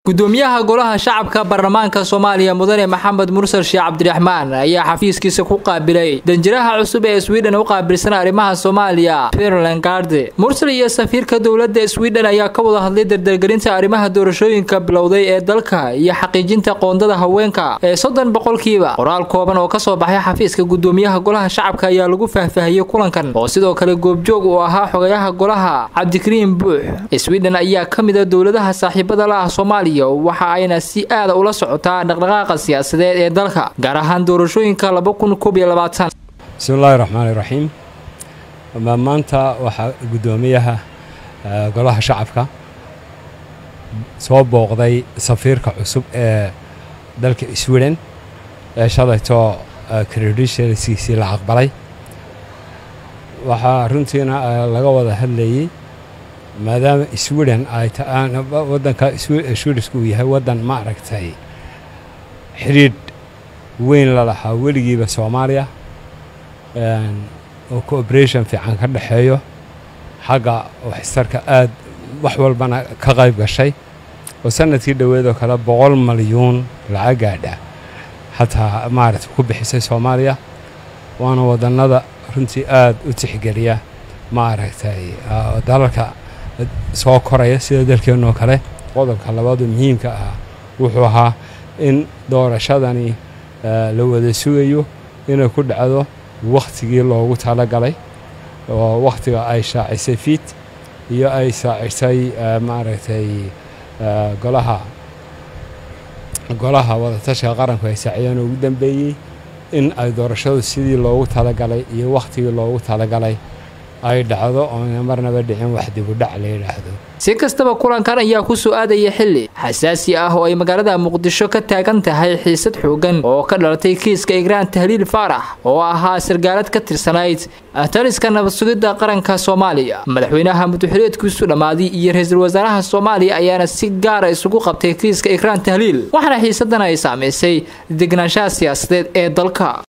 gudoomiyaha golaha shacabka baarlamaanka soomaaliya mudane maxamed mursal sheekh cabdiraxmaan ayaa xafiiskiisa ku qaabilay danjiraha cusub ee sweden u qaabilsan arrimaha soomaaliya puntland garde mursal iyo safiirka dowladda sweden ayaa ka wada hadlay dardargelinta arrimaha doorashooyinka bilowday ee dalka iyo xaqiijinta qoondada haweenka ee soddon boqolkiiba qoraal kooban oo kasoo baxay xafiiska gudoomiyaha golaha shacabka ayaa lagu faahfaahiyey kulankan oo sidoo kale goobjoog uu ahaa xogayaha golaha cabdikariim buux sweden ayaa ka mid a dowladaha saaxiibada la ah soomaaliya waxa ayna si aada ula socotaa dhaqdhaqaaqa siyaasadeed ee dalka gaar ahaan doorashooyinka bismillahi raxmaani raxiim maanta waxaa guddoomiyaha golaha shacabka soo booqday safiirka cusub ee dalka sweden ee shalayto credentialskiisii la aqbalay waxaa runtiina laga wada hadlayey maadaama sweden ay wadanka swedisku uu yahay waddan ma aragtay xidhiidh weyn la lahaa weligiiba soomaaliya oo cooperation fiican ka dhexeeyo xagga waxistarka aad wax walbana ka qayb gashay oo sanadkii dhoweedoo kale boqol malyuun lacag gaadha xataa maaragtay ku bixisay soomaaliya waana wadannada runtii aad u tixgeliya maaragtay dalalka soo koraya sida dalkeennoo kale qodobka labaadu muhiimka ah wuxuu ahaa in doorashadani la wada sugayo inay ku dhacdo wakhtigii loogu talagalay oo wakhtiga ay shaacisay fiit iyo ay shaacisay maaragtay golaha golaha wadatashiga qaranku ay saaciyeen ugu dambeeyey in ay doorashadu sidii loogu talagalay iyo wakhtigii loogu talagalay ay dhacdo oona marnaba dhicin wax dibudhac la yidhaahdo si kastaba kulankan ayaa ku soo aadaya xilli xasaasi ah oo ay magaalada muqdisho ka taagan tahay xiisad xoogan oo ka dhalatay kiiska igraan tahliil faarax oo ahaa sargaalad ka tirsanayd taliska nabad sugidda qaranka soomaaliya madaxweynaha muduxileedkiisu dhammaaday iyo ra-iisul wasaaraha soomaaliya ayaana si gaara isugu qabtay kiiska igraan tahliil waxaana xiisadan ay saamaysay degnaanshaha siyaasadeed ee dalka